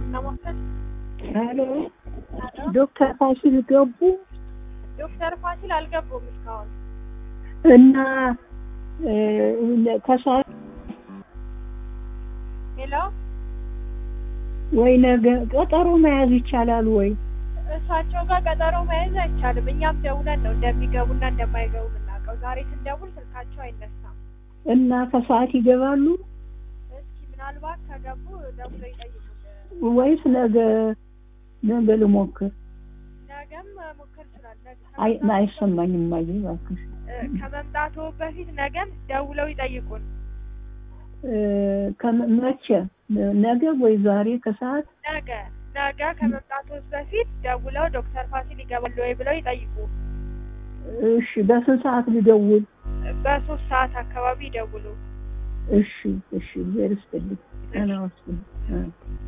ሕክምና ማዕከል ሄሎ ዶክተር ፋሲል ገቡ ዶክተር ፋሲል አልገቡም እስካሁን። እና ከሰዓት ሄሎ ወይ ነገ ቀጠሮ መያዝ ይቻላል ወይ? እሳቸው ጋር ቀጠሮ መያዝ አይቻልም። እኛም ደውለን ነው እንደሚገቡና እንደማይገቡ የምናውቀው። ዛሬ ስንደውል ስልካቸው አይነሳም። እና ከሰዓት ይገባሉ እስኪ ምናልባት ከገቡ ደውለው ይጠይቁን። ወይስ ነገ ነገ ልሞክር? ነገም ሞከር ይችላል። ነገ አይ አይሰማኝም። እማዬ እባክሽ እ፣ ከመምጣቱ በፊት ነገም ደውለው ይጠይቁን። እ፣ ከመ- መቼ ነገ ወይ ዛሬ ከሰዓት? ነገ ነገ ከመምጣቱ በፊት ደውለው ዶክተር ፋሲል ይገባሉ ወይ ብለው ይጠይቁ። እሺ በስንት ሰዓት ልደውል? በሶስት ሰዓት አካባቢ ይደውሉ። እሺ እሺ፣ እግዚአብሔር ይስጥልኝ። ጤና ይስጥልኝ። እ